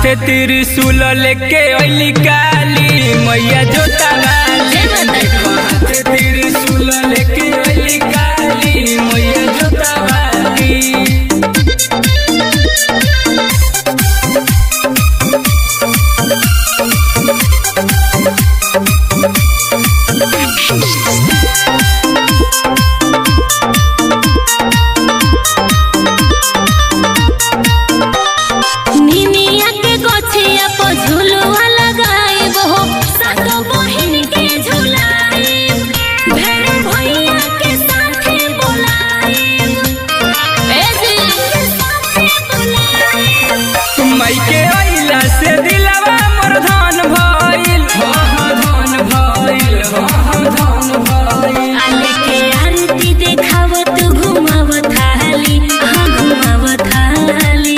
हाथे त्रिशूल लेके अइली काली मैया जोता वाली देखो हाथे त्रिशूल लेके अइली काली मैया जोता वाली निनिया के गोछिया पर झुलुआ लगाइब हो सातो बहिन के झुलाइब भेड़ भैया के साथे बोलाइब ए जी के साथे बोलाइब माई के अइला से दिलवा मोर धन भइल हो हो धन भइल हो हो धन भइल आले के आरती देखाव तू घुमाव थाली हाँ घुमाव थाली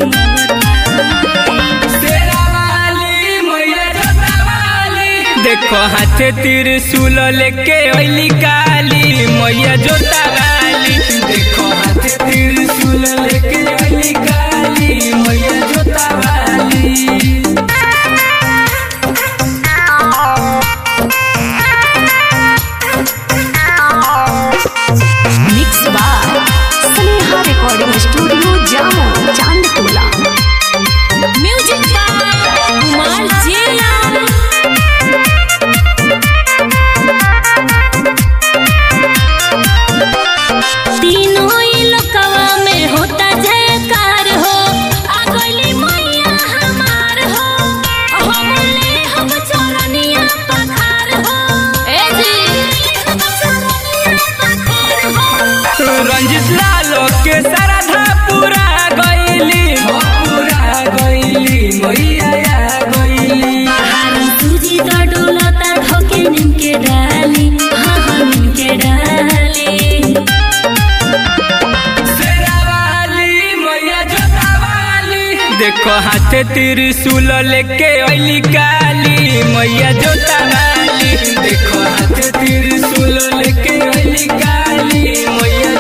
शेरा वाली मैया जोता वाली देखो हाथे त्रिशूल लेके अइली काली मैया जोता वाली देखो हाथे त्रिशूल लेके अइली काली मैया जोता वाली mix by Sneha recording studio Jamo Chandtola music by Kumar जिया तीनों ही लोकवा में होता जयकार हो आ गइली मैया हमार हो हमले हम चरनिया पखार हो ए जी हम चरनिया पखार हो रंजित लालो के श्रद्धा पूरा गइली हो पूरा गइली मैया आ गइली बाहर सूजी का डोलता ढोके निमके डाली हाँ हाँ निमके डाली शेरा वाली मैया जोता वाली देखो हाथे त्रिशूल लेके अइली काली मैया जोता वाली देखो हाथे त्रिशूल लेके अइली काली मैया